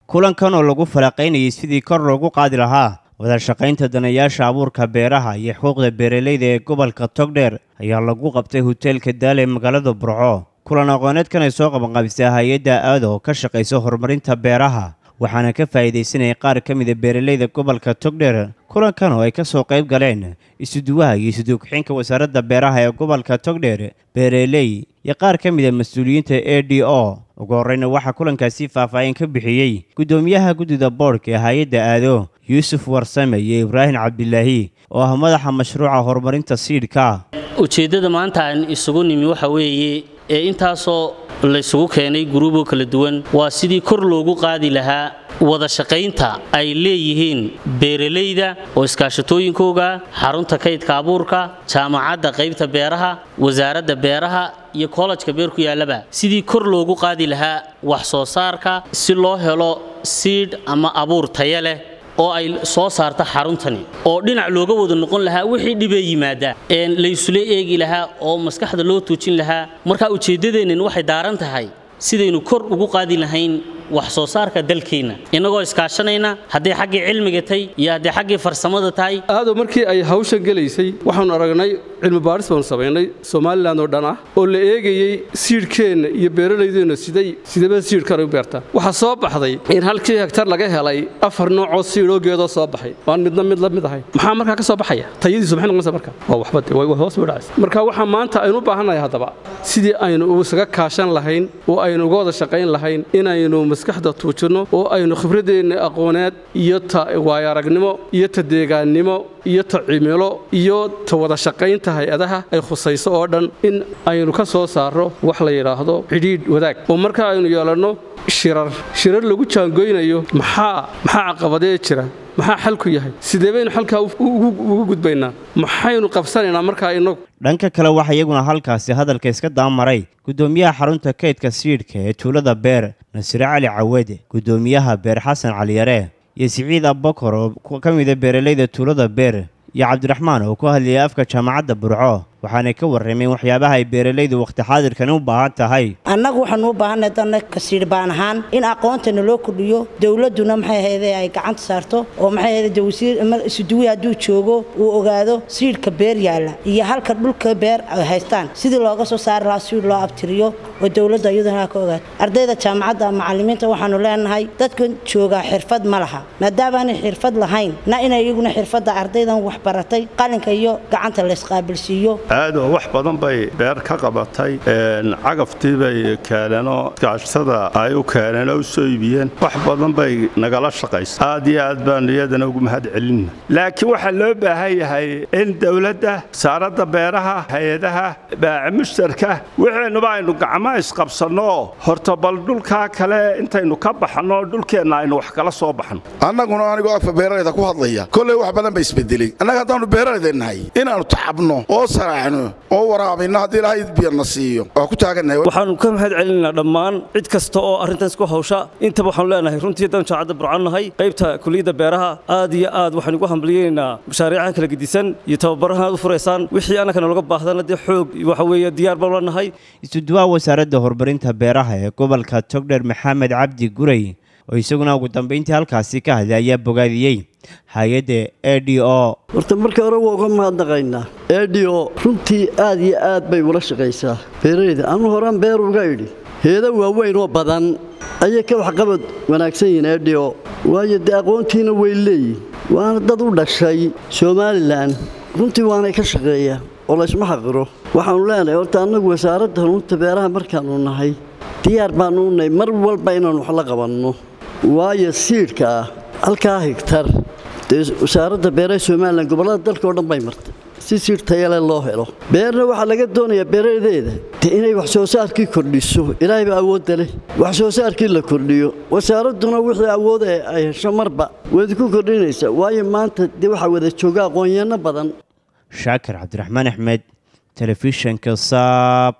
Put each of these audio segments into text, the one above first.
kulankan oo lagu falaqaynayay sidii kor loogu qaadi lahaa wadashaqaynta danayaasha abuurka beeraha iyo xuquuqda beeralayda ee gobolka togdheer ayaa lagu qabtay hoteelka daale ee magaalada burco kulan aqooneedkan ay soo qabanqabisay hay-adda aada oo ka shaqaysa horumarinta beeraha waxaana ka faa'iidaysanayay qaar ka mida beeralayda gobolka togdheer kulankan oo ay ka soo qayb galeen isuduwaha iyo isuduugxinka wasaaradda beeraha ee gobolka togdheer beeraley iyo qaar ka mida mas-uuliyiinta a d o ugu horreyna waxaa kulankaasi faahfaahin ka bixiyey guddoomiyaha guddida boodhka ee hay-adda aado yuusuf warsame iyo ibraahim cabdilaahi oo ah madaxa mashruuca horumarinta siidhka ujeeddada maanta aan isugu nimi waxa weeye ee intaasoo laysugu keenay guruuboo kala duwan waa sidii kor loogu qaadi lahaa wada shaqaynta ay leeyihiin beeralayda oo iskaashatooyinkooga xarunta kaydka abuurka jaamacadda qaybta beeraha wasaaradda beeraha iyo kollajka beer ku yaallaba sidii kor loogu qaadi lahaa wax soo saarka si loo helo siidh ama abuur taya leh oo ay soo saarta xaruntani oo dhinac looga wada noqon lahaa wixii dhibee yimaada laysula eegi lahaa oo maskaxda loo tuujin lahaa marka ujeeddadeennan waxay daaran tahay sidaynu kor ugu qaadi lahayn wax soo saarka dalkeenna innagoo iskaashanayna hadday xaggii cilmiga tahay iyo hadday xaggii farsamada tahay aado markii ay hawshan gelaysay waxaanu aragnay cilmi baadhis baanu samaynay somalilan oo dhan ah oo la eegayey siidhkeenna iyo beeralaydeenna siday sidaba siidhkan u beertaa waxaa soo baxday in halkii hegtar laga helay afar noocoo siidhoo geedoo soo baxay waan midna mid la mid ahay maxaa markaa ka soo baxaya tayadiisu maxay noqonaysa marka waa waxba way hoos u dhacaysa marka waxaa maanta aynu u baahannahay haddaba sidii aynu isaga kaashan lahayn oo aynu uga wada shaqayn lahayn inaynu maskaxda tuujinno oo aynu khibradeenna aqooneed iyo ta waayaragnimo iyo ta deegaannimo iyo ta cimilo iyo ta wada shaqaynta hay-adaha ay khusayso oo dhan in aynu ka soo saarro wax la yidhaahdo cidhiidh wadaag oo marka aynu yeelanno shirar shirar lagu jaangoynayo maxaa maxaa caqabadee jira maxaa xalku yahay sidee baynu xalkaa ugu gudbaynaa maxaynu qabsanaynaa markaa inagu dhanka kale waxaa iyaguna halkaasi hadalka iska daamaray guddoomiyaha xarunta kaydka siidhka ee tuulada beer nasire cali cawede guddoomiyaha beer xasan caliyare iyo siciid abbakor oo ka mida beeralayda tuulada beer iyo cabdiraxmaan oo ku hadlayay afka jaamacadda burco waxaanay ka warrameen waxyaabaha ay beeralaydu wakhti xaadirkani u baahan tahay annagu waxaanu u baahanay danna kasiidh baan ahaan in aqoontana loo kordhiyo dowladduna maxay ahayde ay gacanta saarto oo maxay ahayde wasiir isuduwi hadduu joogo uu ogaado siidhka beer yaalla iyo halka dhulka beer ay haystaan sidii looga soo saari lahaa siidh loo abtiriyo oo dowladda iyaduna ka ogaato ardayda jaamacadda macallimiinta waxaanu leenahay dadkan joogaa xirfad ma laha maadaamaanay xirfad lahayn na inay iyaguna xirfadda ardaydan wax baratay qalinka iyo gacanta laysqaabilsiiyo aado wax badan bay beer ka qabatay cagaftii bay keeneenoo iskaashtada ay u keeneen oo u soo iibiyeen wax badan bay nagala shaqaysa aad iyo aad baanu iyadana ugu mahad celinna laakiin waxaa loo baahan yahay in dowladda wasaaradda beeraha hay-adaha baaci mushtarka wixeennuba aynu gacmaha isqabsanno horta bal dhulkaa kale intaynu ka baxanno dhulkeenna aynu wax kala soo baxno annaguna anigoo afka beeralayda ku hadlaya kolley wax badan ba isbedelay annaga haddaannu beeralayda nahay inaannu tacabno oo oo waraabinno haddii ilaahay biyarna siiyo waa ku taagannahay waxaannu ka mahad celinaynaa dhammaan cid kasta oo arrintaas ku hawsha intaba waxaanu leenahay runtii haddaan jaacadda burcannahay qaybta kuliyadda beeraha aad iyo aad waxaynu ugu hambaliyeynaynaa mashaariicaha kala gedisan iyo tababarahan aad u furaysaan wixii annagana loga baahdana dee xoog waxa weeye diyaar baan leenahay isuduwaha wasaaradda horumarinta beeraha ee gobolka togdher maxamed cabdi gurey oo isaguna ugu dambayntii halkaasi ka hadlay ayaa bogaadiyey hay-adda a d o horta marka hore waa uga mahadnaqaynaa a d o runtii aad iyo aad bay ula shaqaysaa beeralayda anu horaan beer uga idhi heeda waaweyn oo badan ayay ka waxqabad wanaagsan yihiin a d o waayo dee aqoontiina way leeyihin waana dad u dhashay somalilan runtii waanay ka shaqeeyaa oo laysma xaqiro waxaannu leenahay horta annagu wasaaradda hanuunta beeraha markaannu nahay diyaar baannu nahay mar walba inaannu wax la qabanno waayo siidhka ah halkaa higtar dee wasaaradda beeraha somalilan gobollada dalka oo dhan bay martay si siidh tayale loo helo beerna waxaa laga doonayaa beeradeeda dee inay wax soo saarkii kordhiso ilaahay baa awoodda leh wax soo saarkii la kordhiyo wasaaradduna wixii awood ee ay hesho marba wayd ku kordhinaysaa waayo maanta dee waxaa wada jooga aqoonyahanno badan shaakir cabdiraxmaan axmed telefishanka saab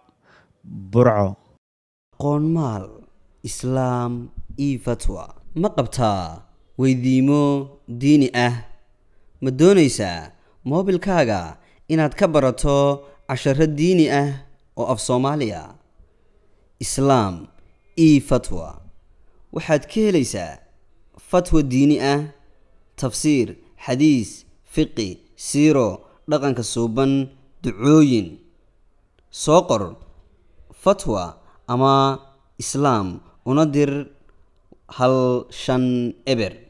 burco qoonmaal islaam io fatwa ma qabtaa weydiimo diini ah ma doonaysaa moobilkaaga inaad ka barato casharo diini ah oo af soomaaliya islaam io fatwa waxaad ka helaysaa fatwa diini ah tafsiir xadiis fiqi siiro dhaqanka suuban ducooyin soo qor fatwa ama islaam una dir hal shan eber